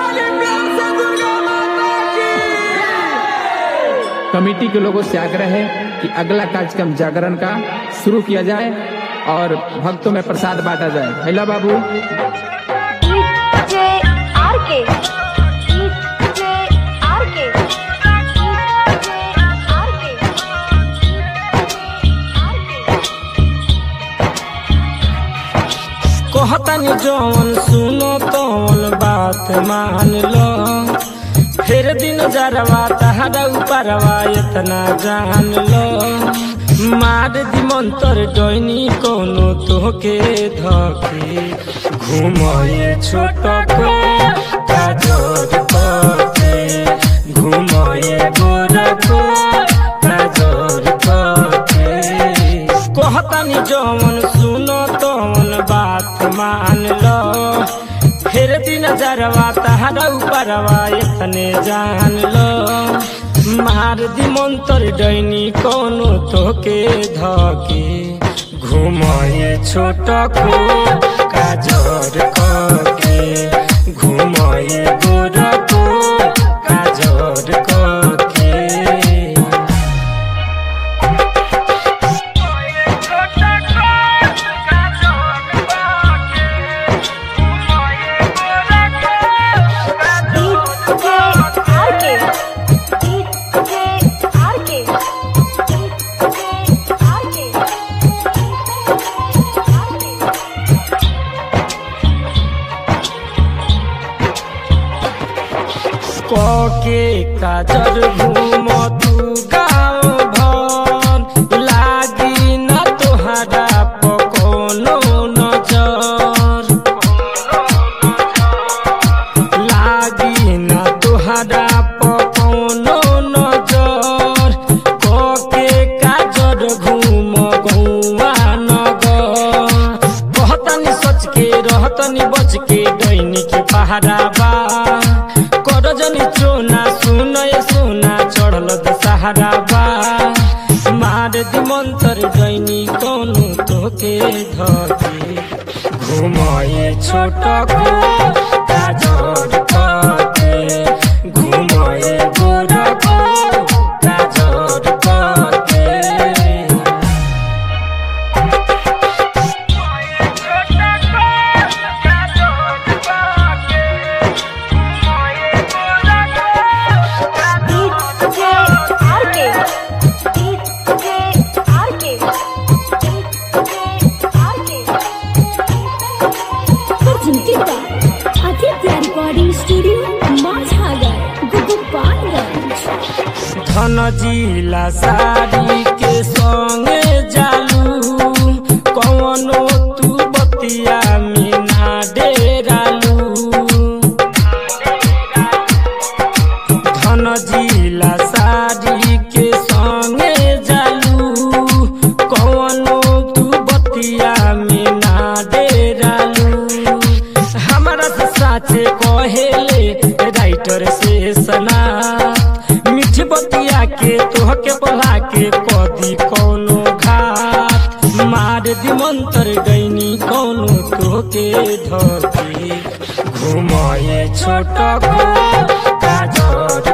Committee के लोगों से आग्रह है कि अगला कार्यक्रम जागरण का शुरू किया जाए और भक्तों में प्रसाद बांटा जाए हैला बाबू जे आर के जे आर के जे आर के कहतनी जौन सुनो तौन बात मान लो फिर दिन जरवा तहरा उपरवा इतना जान लो मार दी मंतर डोइनी कोनो तोके धके घुमए छोट को काजोर के घुमए गोरा को काजोर के कहतनी जौन सुनो तौन बात मान लो फिर दिन जरवा तहरा उपरवा इतने जान लो मार दी मंतर डैनी कोनो तोके धके घुमए छोट को काजोर के घुमए गोर को काजोर के जे आर के जे आर के जे आर के कके काजर घूम तू गाँव भर लागी न तोहरा पकोनो नजर लागी न तोहरा पकोनो नजर कके काजर घूम गौआ नगर कहतनी सच के रहतनी बच के डैनी के पहाड़ा बा कर जनी चोना सुन ये सोना चढ़ल दशहरा बा मार दी मंतर डैनी कोनो तोके धके घुमए छोट को काजर के घुमए गोर को काजर के जे आर के जे आर के जे आर के presented by Aditya Recording Studio, Mazhagar, Gopalganj. धन जिला साड़ी के संगे जालू कवनो तू बतिया में ना डेरालू धन जिला साड़ी के संगे जालू कवनो तू बतिया में ना डेरालू हमारा से साचे कहेले राइटर से सना मीठ बतिया के तोहके बोला के कदी कोनो घाट मार दी मंतर गईनी कोनो तोहके धके घुमाए छोट को काजर